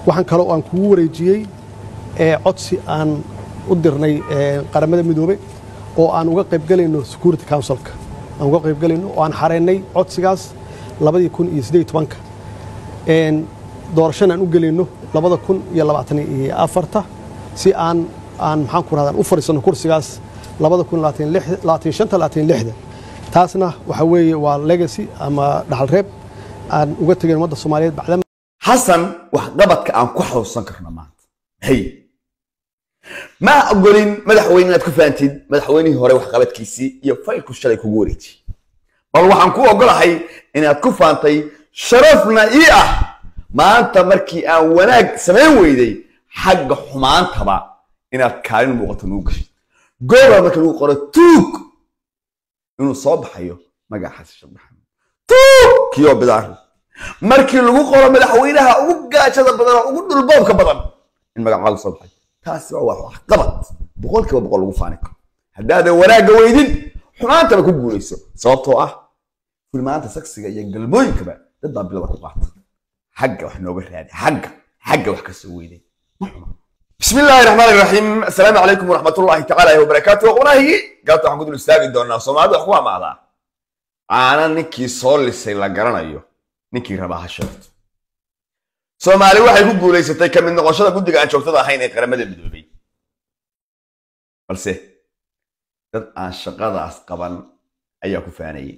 waxaan kaloo aan kugu wareejiyey codsi aan u dirnay qaramada midoobe oo aan uga qaybgelayno security councilka aan uga qaybgelayno oo aan xareynay codsigaas labadii kun iyo siddeed tobanka doorashana aan u gelayno labada kun iyo labaatan iyo afarta si aan aan maxaan ku rahdaa u fadhiisano kursigaas labada kun labaatan shanta labaatan lixda taasna waxa weeye waa legacy ama dhaxal reeb aan uga tegayn ummadda soomaaliyeed bacdama xasan waxqabadka aan ku xasuusan karno maanta hay ma ogolin madaxweyne inaad ku fahamtid madaxweynihii hore waxqabadkiisii iyo faylku shalay kugu wareejiyey bal waxaan ku ogolahay inaad ku faantay sharafna ii ah maanta markii aan wanaag samayn weyday xagga xumaantaba inaad kaalin muuqato nugu gashay gooba marka lagu qoro tuug inuu soo baxayo magaca xasan sheekh maxamed tuug kiyoo bidaari markii lagu qoro madaxweynaha ugu gaajada badan oo ugu dhulboobka badan in magacaagu soo baxay taasi waa wax qabad boqolkiiba boqol lagu faani karo haddaadan wanaagga weydin xumaantaba ku guulayso sababtoo ah filmaanta saksiga iyo galmooyinkaba dad baa bilada ku qaata xagga wax nooga raadi xagga xagga wax ka soo weyday بسم الله الرحمن الرحيم السلام عليكم ورحمة الله تعالى وبركاته وناهي قالت waxaan ku dul istaagi doonaa Soomaalidu wax ku amaada aana ninkii soo lisay la garanayo ninkii rabaa ha sheegto Soomaali waxay ku guuleysatay kamid noqoshada guddiga aan joogtada ahayn ee qaramada midoobay balse dad aan shaqadaas qaban ayaa ku faanayay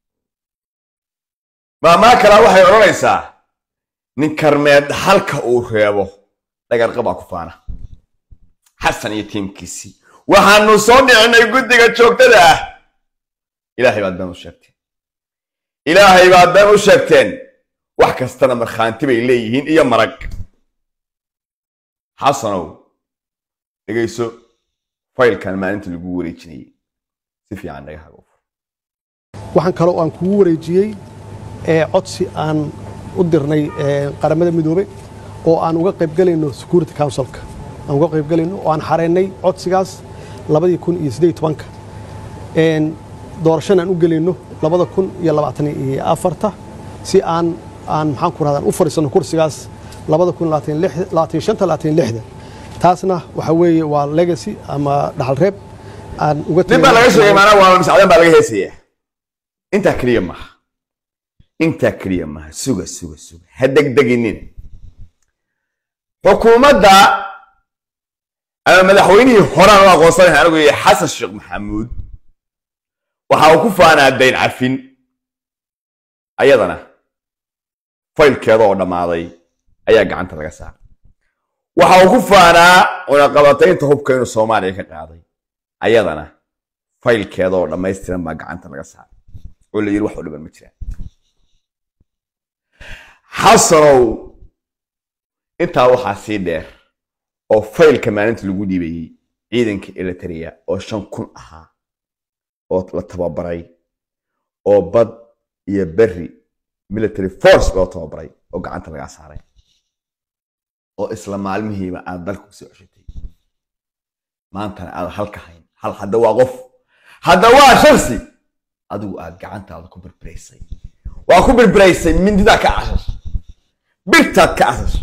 maamaa kale waxay odhanaysaa nin karmeed halka uu reebo dhagarqabaa ku faana xasan iyo tiimkiisii waxaanu soo dhicinay guddiga joogtada ah ilaahay baad been u sheegteen ilaahay baad been u sheegteen wax kastana markhaanti bay leeyihiin iyo marag xasanow dhegayso faylkan maalinta lagu wareejinayay si fiican naga hago waxaan kaloo aan kugu wareejiyey codsi aan u dirnay qaramada midoobe oo aan uga qaybgelayno security councilka aan uga qaybgelayno oo aan xareynay codsigaas labadii kun iyo siddeed tobanka doorashana aan u gelayno labada kun iyo labaatan iyo afarta si aan aan maxaan ku rahdaa u fadhiisano kursigaas labada kun labaatan shanta labaatan lixda taasna waxa weeye waa legacy ama dhaxal reeb aan uga nin baa laga sheegay maanaa waa masacdan baa laga heesaya intaa keliya maaha intaa keliya maaha suga suga suga ha degdeginin xukuumadda ama madaxweynihii horaan u aqoonsanahay anigu yahay xasan sheekh maxamuud waxa uu ku faanaa dayn cafin ayadana faylkeeda oo dhammaaday ayaa gacanta laga saaray waxa uu ku faanaa cunaqabataynta hubka inuu soomaaliya ka qaaday ayadana faylkeeda oo dhammaystiran baa gacanta laga saaray oo la yidhi wax u dhiban ma jiraan xasanow intaa waxaa sii dheer oo faylka maalinta lagu dhiibayey ciidanka elitaria oo shan kun ahaa oo la tababaray oo bad iyo berri military force loo tababaray oo gacanta lagaa saaray oo isla maalmihiiba aad dalka kusoo ceshatay maantana aad halka hayn hal hadda waa qof hadda waa sharsi adigu aad gacantaada ku birbiraysay waa ku birbiraysay mindidaa ka cashash birtaad ka cashash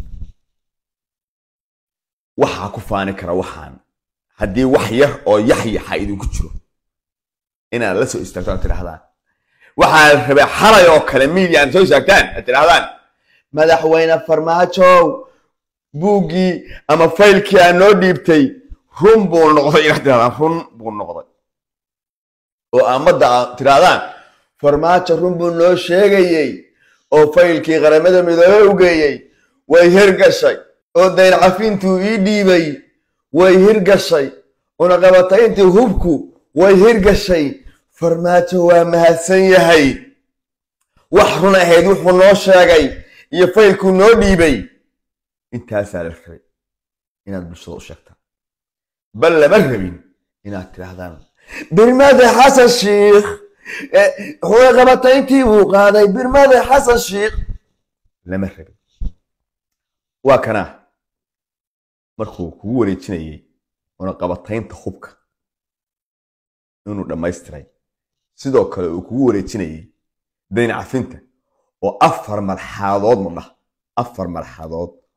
waxaa ku faani kara waxaan haddii wax yar oo yaxyaxa idinku jiro inaad la soo istaagto aad tidhahdaan waxaan rabay xalay oo kale miidia aad soo istaagtaan aad tidhahdaan madaxweyne farmaajow buuggii ama faylkii aad noo dhiibtay run buu noqday inaad tidhahdaan run buu noqday oo aamadda aad tidhahdaan farmaajo run buu noo sheegayey oo faylkii qaramada midoobe u geeyey way hirgashay oo dayn cafintuu ii dhiibay way hirgashay cunaqabatayntii hubku way hirgashay farmaajo waa mahadsan yahay wax run ahayd wuxuu noo sheegay iyo faylkuu noo dhiibay intaasaa la rabay inaad bulshada u sheegtaan bal lama rabin inaad tidhaahdaan birmade xasan shiikh cunaqabatayntii buu qaaday birmade xasan shiikh lama rabin waa kanaa markuu kugu wareejinayay cunaqabataynta hubka inuu dhammaystiray sidoo kale uu kugu wareejinayay dayn cafinta oo afar marxadood ma dhah afar marxadood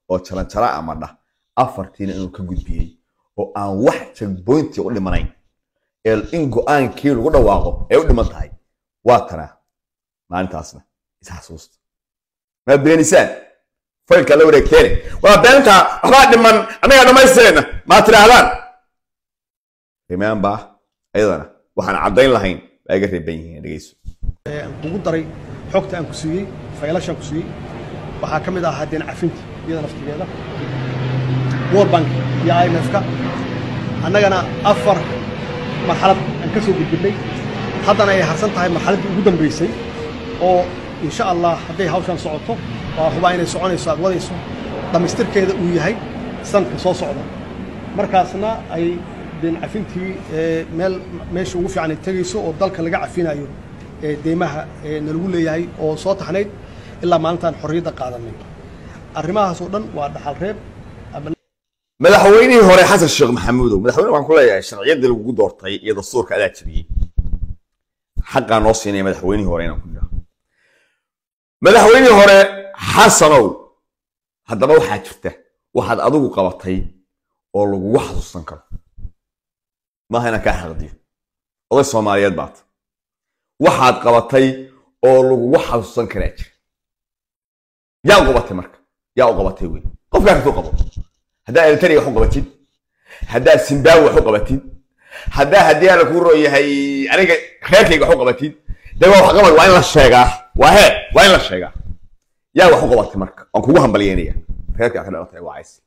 oo jalanjara ama dhah afartiina inuu ka gudbiyey oo aan wax checkpointi u dhimanayn ee in go-aankii lagu dhawaaqo ay u dhiman tahay waa tanaa maalintaasna isxasuusta ma beenisaan faylkaa la wareegteene waa beenta waxbaa dhiman annagaa dhammaystirayna maa tidhaahdaan remember ayadana waxaan caddayn lahayn baa iga reeban yihiin dhegeyso kugu daray xogta aan ku siiyey faylashaan ku siiyey waxaa ka mid ahaa deen cafinta iyada naftigeeda world bank iyo imf-ka annagana afar marxalad aan ka soo gudbinay haddana ay harsan tahay marxaladdii ugu dambaysay oo insha allah hadday hawshan socoto waa hubaa inay soconayso aad wadayso dhammaystirkeeda uu yahay sanadka soo socda markaasna ay deen cafintii meel meesha ugu fiican ay tegayso oo dalka laga cafinayo deymaha nalagu leeyahay oo soo taxnayd ilaa maalintaan xorriyadda qaadanay arrimahaas oo dhan waa dhaxal reeb madaxweynihii hore xasan sheekh maxamuudow madaxweyne waxaan ku leeyahay sharciyaddii lagugu doortay iyo dastuurka adaa jabiyey xaqaa noo siinaya madaxweynihii hore inaan ku nidhaho madaxweynihii hore xasanow haddaba waxaa jirta waxaad adigu qabatay oo lagugu xasuusan karo maaha inaan kaa xaqdiyo oday soomaaliyeed baata waxaad qabatay oo lagugu xasuusan karaa jira yaa u qabatay marka yaa u qabatay wey qofkaa kasoo qabo haddaad eritrea wax u qabatid haddaad zimbabwe wax u qabatid haddaa haddii aan kuu rooyahay aniga reerkayga wax u qabatid dee waa waxqabad waa in la sheegaa waa hee waa in la sheegaa yaa wax u qabatay marka waan kugu hambalyeynaya reerkaa ka dhalatay waa cays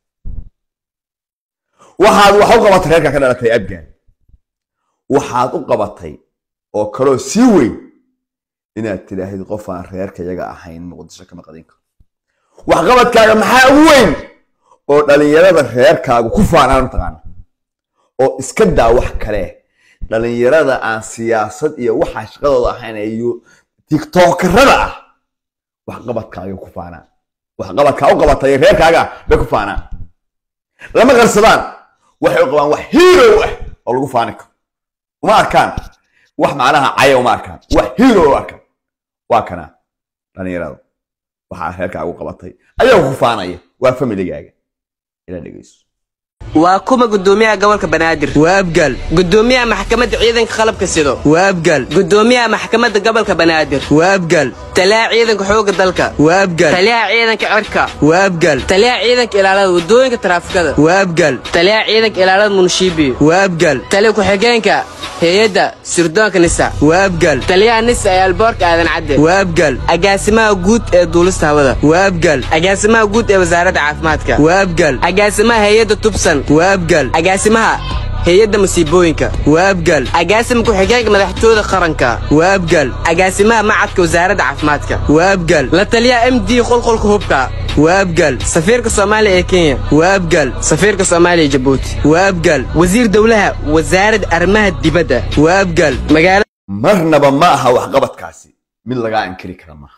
waxaad wax u qabatay reerkaa ka dhalatay abgaan waxaad u qabatay oo kaloo sii weyn inaad tidhaahid qof aan reerkayaga ahayn muqdisho kama qadin karo waxqabadkaaga maxaa ugu weyn oo dhalinyarada reerkaagu ku faanaan mataqaana oo iska daa wax kale dhalinyarada aan siyaasad iyo waxaa shaqadooda ahayn iyo tiktokarada ah waxqabadkaaga ku faanaan waxqabadkaa u qabatay reerkaaga bay ku faanaan lama qarsadaan waxay u qabaan wax hiirow ah oo lagu faani karo uma arkaan wax macnaha caya uma arkaan wax hiirow u arkaan waa kana dhalinyarada waxaa reerkaaga u qabatay ayaga ku faanaya waa familigaaga ila dhegeyso waa kuma gudoomiyaha gobolka banaadir waa abgaal gudoomiyaha maxkamadda ciidanka qalabka sido waa abgaal gudoomiyaha maxkamadda gobolka banaadir waa abgaal taliyaha ciidanka xoogga dalka waa abgaal taliyaha ciidanka cirka waa abgaal taliyaha ciidanka ilaalada wadooyinka taraafikada waa abgaal taliyaha ciidanka ilaalada munshiibi waa abgaal taliya ku-xigeenka hay-adda sirdoonka nisa waa abgaal taliyaha nisa ee alboorka aadan cadde waa abgaal agaasimaha guud ee duulista hawada waa abgaal agaasimaha guud ee wasaaradda caafimaadka waa abgaal agaasimaha hay-adda tubsan waa abgaal agaasimaha hay-adda masiibooyinka waa abgaal agaasima ku-xigeenka madaxtooyada qaranka waa abgaal agaasimaha macadka wasaaradda caafimaadka waa abgaal la taliyaha m d qolqolka hubka waa abgaal safiirka soomaaliya ee kenya waa abgaal safiirka soomaaliya ee jabuuti waa abgaal wasiir dowlaha wasaaradda arrimaha dibadda waa abgaal magaala marnaba ma aha waxqabadkaasi mid lagaa inkiri kara maaha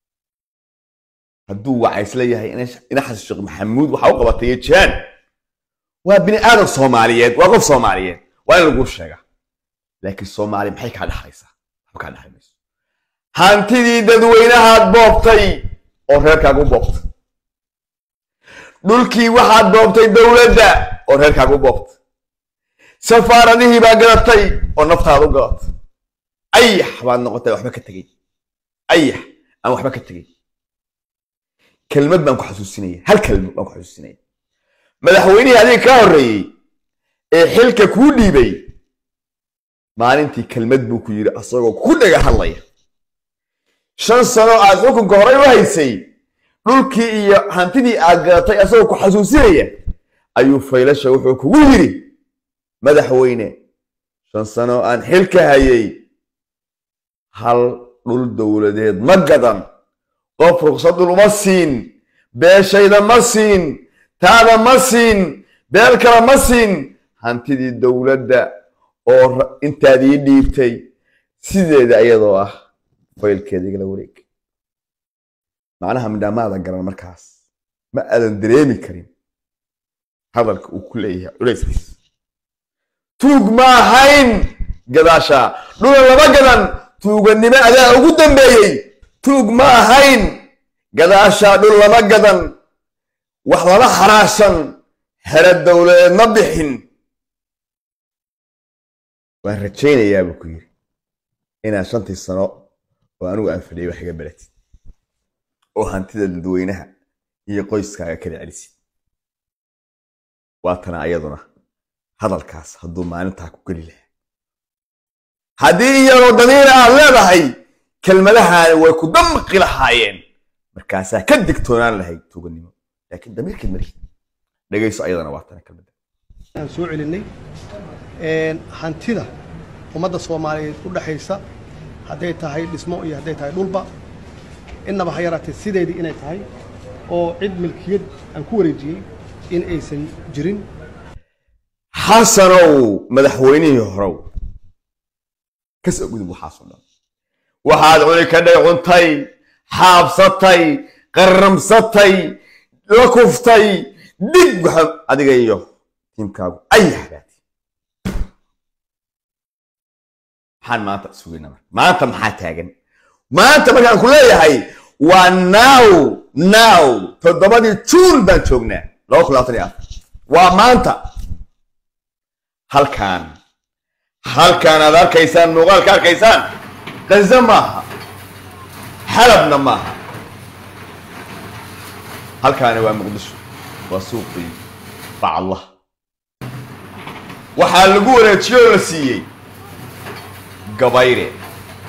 hadduu wacays leeyahay ina xasan sheekh maxamuud waxaa u qabatay iyo jaan waa bini aadam soomaaliyeed waa qof soomaaliyeed waa in laguu sheegaa laakiin soomaali maxay kaa dhexlaysaa waxba kaa dhexli mayso hantidii dadweynahaad boobtay oo reerkaaga u boobtay dhulkii waxaad boobtay dowladda oo reerkaaga u boobtay safaaradihii baa gadatay oo naftaada u gadatay ayax baad noqotay waxba ka tegey ayax aan waxba ka tegey kelmad baan ku xasuusinaya hal kelmad baan ku xasuusinaya madaxweynihii adiga kaa horreeyey ee xilka kuu dhiibay maalintii kelmad buu ku yidhi asagoo ku dhaga hadlaya shan sano aad xukunka horey u haysay dhulkii iyo hantidii aad gadatay asagoo ku xasuusinaya ayuu faylasha wuxuu kugu yidhi madaxweyne shan sano aan xilka hayay hal dhul dowladeed ma gadan qof ruqsad dhul uma siin beeshayda ma siin taada ma siin beel kale ma siin hantidii dowladda oo intaad ii dhiibtay sideeda iyadoo ah faylkeeda igala wareeg macnaha midhaamaada garan markaas ma aadan dareemi karin hadalka uu ku leeyahay culayskiis tuug ma ahayn gadaasha dhula lama gadan tuuganimo adaa ugu dambeeyey tuug ma ahayn gadaasha dhul lama gadan wax lala xaraashan xero dowladeed ma bixin waan rajaynayaa buu ku yidhi inaad shantii sano oo anigu aan fadhiyay wax iga baratid oo hantida dadweynaha iyo qoyskaaga kala celisid waatana ayaduna hadalkaas hadduu maalintaa ku geli lahaa haddii iyadoo damiir aad leedahay kelmadahaani way ku damqi lahaayeen markaasaa ka digtoonaan lahayd tuuganimo laakiin damiirkeed mari dhegayso ayadana waatana kelmadda aan soo celinay een, hantida ummadda soomaaliyeed u dhaxaysa hadday tahay dhismo iyo hadday tahay dhulba innaba ha yaraatee sideedii inay tahay oo cid milkiyad aan ku wareejiyey in aysan jirin xasanow madaxweynihii horow ka soo gudub waxaasoo dhan waxaad cuni ka dhay cuntay xaabsatay qarramsatay la kuftay dig waxa adiga iyo tiimkaagu ay hagaati maxaan maanta sugayna marka maanta maxaa taagan maanta markaan ku leeyahay waa now now toddobadii juun baan joognaa laba kun labaatan iyo afar waa maanta halkaan halkaan aad arkaysaan muuqaalka arkaysaan qaza maaha xalabna maaha halkaani waa muqdisho waa suuqii bacallah waxaa lagu wareejiyey oo la siiyey gabayre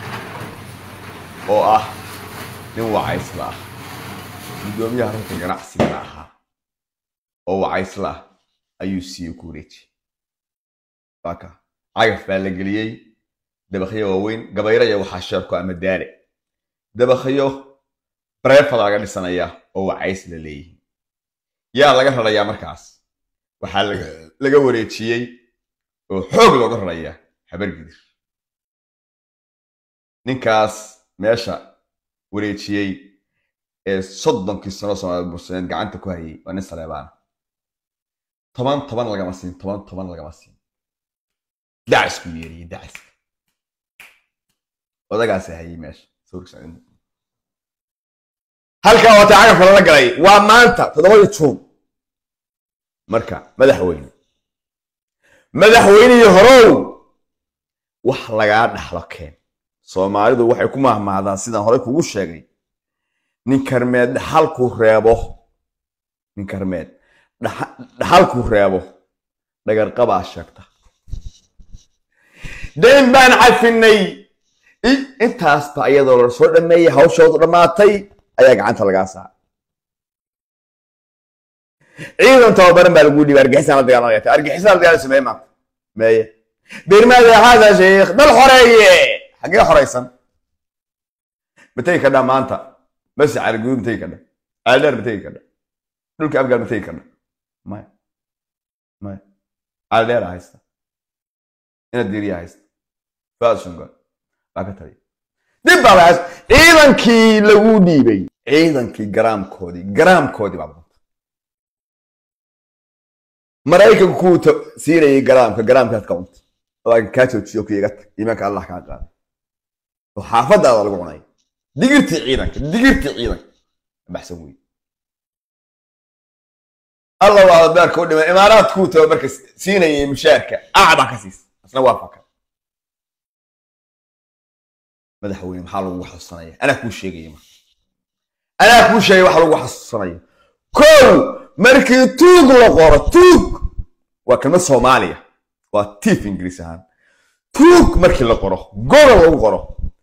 oo ah nin wacaysla ah guddoomiyaha runta ganacsigana ahaa oo wacaysla ah ayuu siiyey ku wareejiyey waaka cagaf baa la geliyey dabakyo waaweyn gabayraya waxaa sheerku ama daale dabakyo bareefada laga dhisanaya oo wacays la leeyihin yaa laga rarayaa markaas waxaa laga- laga wareejiyey oo xoog looga rarayaa habargidir ninkaas meesha wareejiyey ee soddonkii sano soomaaliya bursaneed gacanta ku hayay waa nin saleebaan toban toban lagama siin toban toban lagama siin dacisku yeeriyey daciska odagaasi hayay meesha sawirkiisa in- halkaa waata cagafka lala galay waa maanta toddobadii juun marka madaxweyne madaxweynihii horow wax lagaa dhaxlo keen soomaalidu waxay ku mahmahdaan sidaan horey kugu sheegay nin karmeed dhaxalkuu reebo nin karmeed dhaxa- dhaxalkuu reebo dhagarqabaa sheegta dayn baan cafinay I- intaasba iyadoo la soo dhameeyey hawshoodu dhammaatay ayaa gacanta lagaa saaray ciidan tababaran baa lagu dhiibay argixisaan la dagaalamaya argixisaan la dagaalamaya sameeye maanta meeye birmaada haada sheekh dal xoreeye xaggee xoraysan ma tegi kadhaa maanta basi cariguud ma tegi kadha ceeldheer ma tegi kadha dhulka afgaal ma tegi kadha maya maya ceeldheera haysta inaad diiriya haysta faad shungal baa ka taliya dib baa lahaas ciidankii lagu dhiibay ciidankii garaamkoodii garaamkoodii baa badanta maraykanku kuu ta- siinayay garaamka garaamkaad ka cunta laakiin kaa joojiyo ku iga tag iimaanka allah kaa qaada oo xaafadaada lagu cunay digirtii ciidanka digirtii ciidanka baxsan wey alla waa beerka u dhimay imaaraad kuu tago marka siinayay mushaarka acbaa ka siisa asna waa faka madaxweyne maxaa lagu xasuusanaya anaa kuu sheegaya marka anaa kuu sheegay waxa lagu xasuusanayo kow markii tuug la qoro tuug waa kelmad soomaaliya waa tiif ingiriis ahaan tuug markii la qoro goro lagu qoro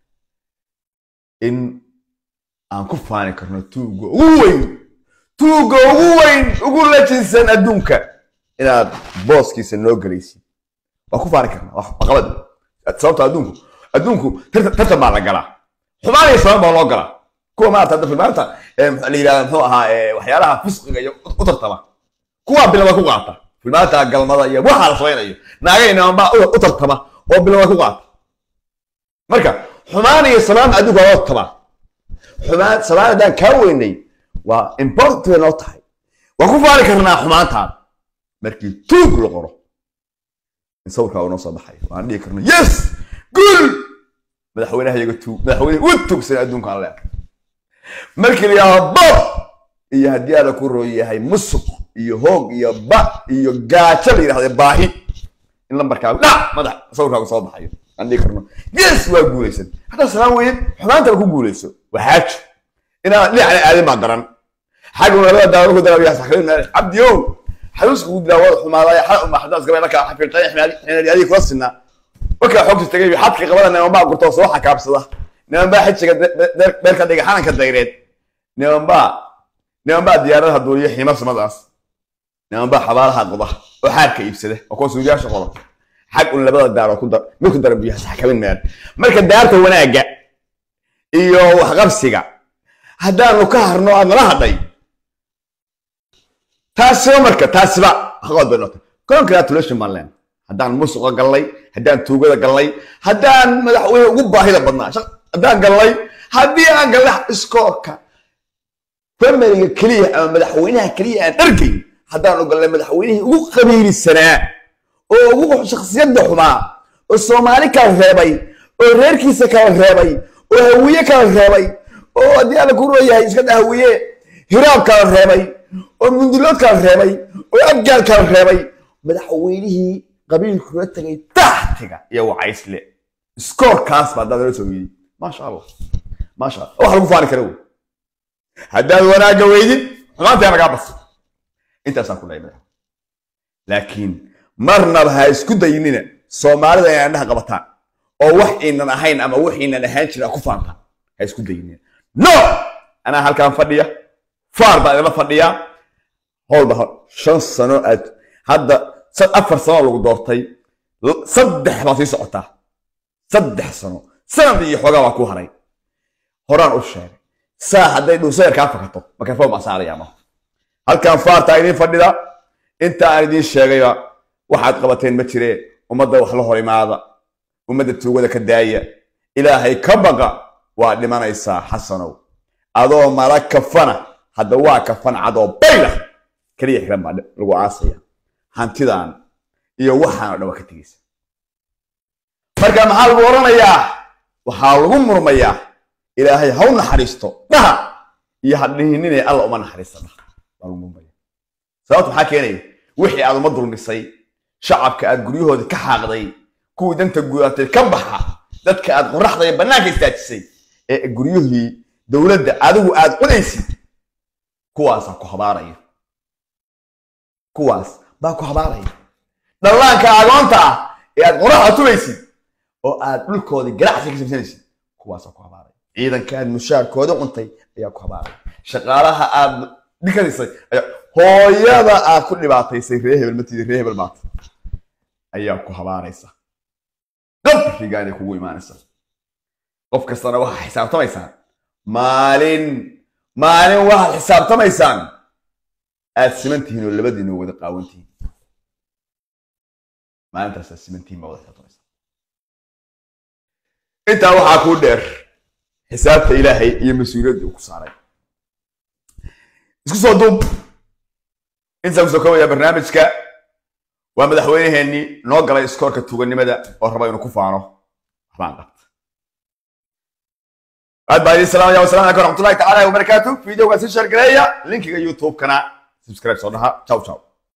in aan ku faani karno tuugga ugu weyn tuugga ugu weyn ugu lajinsan adduunka inaad booskiisa noo gelaysid waa ku faani karnaa waa caqabad sababta adduunku adduunku tartan tartan baa la galaa xumaan iyo sabab baa loo galaa kuwa maarata hadda filmaanta ee maxaa la yidhahda muxuu ahaa ee waxyaalaha fisqiga iyo u tartama kuwaa bilaba ku qaata filmaanta galmada iyo waxaa la samaynayo naagaynaman baa u tartama oo bilaba ku qaata marka xumaan iyo samaan adduunka waa loo tartamaa xumaan samaan haddaan kaa weynay waa important bay noo tahay waan ku faani karnaa xumaantaan markii tuug la qoro in sawirkaa uu noo soo baxayo waan dhihi karno yes gul madaxweynaha iyaga tuug madaxweyne u tuugsan adduunka aan leeyahay markii la yidhahdo bob iyo haddii aada ku rooy yahay musuq iyo hoog iyo ba iyo gaajo la yidhahda baahi in lambarkaagu dhac madax sawirkaagu soo baxayo aan dhihi karno yes waa guulaysan haddaa salaan weeye xumaantaba ku guulayso waa xaajo inaad dhinacna aadin baa daran xagga labada daawo ku darabiyaa saxrin meel cabdiyow xaluuska ugu dilaa wada xumaadaya xal uma xadaas gabay markaa xafiiqay xinaadi adiga kula sinaa markaa xogta tagay xadka qabada niman baa gurtoo soo xakaabsada niman baa xijiga beerka dhiga xananka dayreed niman baa niman baa diyaaradaha duuliya xiima samadaas niman baa xabaalaha qoda oo xaarka iibsada oo kuwa suudiyaasha qoda xag un labada daaroo ku dar mid ku daran biyaha saxkabin meel marka daarta wanaagga iyo waxqabsiga haddaanu ka harno aad nala hadhay taasiba marka taasiba haqood bay noqotay congratulation baan leen haddaan musuqa gallay haddaan tuugada gallay haddaan madaxweyne ugu baahida badnaa haddaan gallay haddii aan gallay iskoorka fameriga keliya ama madaxweynaha keliya aan argayn haddaan u gallay madaxweynihii ugu qabiilisanaa oo ugu shaksiyadda xumaa oo soomaali kala reebay oo reerkiisa kala reebay oo hawiye kala reebay oo haddii alla ku rooyahay iska dha hawiye hiraab kala reebay oo mundulood kala reebay oo abgaal kala reebay madaxweynihii qabiilkula tagay taxtiga iyo wacaysle iskoorkaas baa haddaad nala soo yidi maasha allah maasha allah wax lagu faani kara wey haddaad wanaagga weydid xumaantaa nagaa bas intaasaan ku dhahay madax laakiin marnaba ha isku daynina soomaalida inay andhaha qabataan oo wax inan ahayn ama wax inan ahaan jirin ku faantaan ha isku daynina no anaa halkaan fadhiya faar baa idinla fadhiyaa howlba shan sano aad hadda afar sano lagu doortay saddex baa sii socotaa saddex sano sanad iyo xoogaa baa ku haray horaan u sheegay saa hadday dhuusayar kaa fakato microphone baan saaraya ma halkan faartaa idiin fadhida inta aan idiin sheegayba waxaad qabateen ma jiree ummadda wax la hor imaada ummadda tuugada ka daaya ilaahay ka baqa waa dhimanaysaa xasanow adoo mala kafana hadda waa kafan cadoo bayla keliya xiran baa lagu aasaya hantidan iyo waxaan o dhan waa ka tegeysa marka maxaa lagu oranayaa waxaa lagu murmayaa ilaahay haw naxariisto dhaha iyo hadhihinine alla uma naxariista dhaha waa lagu murmaya sababta maxaa keenaya wixii aad uma dulmisay shacabka aad guryahoodii ka xaaqday kuwii danta gudaatay ka baxa dadka aad qoraxda iyo bannaanka istaajisay ee guryihii dowladda adigu aad cunaysid kuwaasaa ku habaaraya kuwaas baa ku habaaraya dhallaanka agoonta ah ee aad qoraxda tubaysid oo aad dhulkoodii ganacsi ka samsanaysid kuwaasaa ku habaaraya ciidanka aad mushaarkooda cuntay ayaa ku habaaraya shaqaalaha aad dhikadisay ayaa hooyada aad ku dhibaataysay ree hebel matidi ree hebel maata ayaa ku habaaraysa qabriga inay kugu imaanaysa qof kastana waxaa xisaabtamaysaan maalin maalin waxaad xisaabtamaysaan aad simantihiin oo labadiina wada qaawantihiin maalintaasaad simantihiin baa wada xisaabtamaysaan intaa waxaa kuu dheer xisaabta ilaahay iyo mas-uuliyadda uu ku saaray isku soo duub intaan kusoo kobaya barnaamijka waa madaxweyneheenii noo galay iskoorka tuuganimada oo raba inuu ku faano waxbaan qabta aad baa idin salaamaya wasalaamu calaykum waraxmatullahi tacaala wabarakaatu videoga si sheer gareeya linkiga youtube-kana subscribe soo dhaha ciao ciao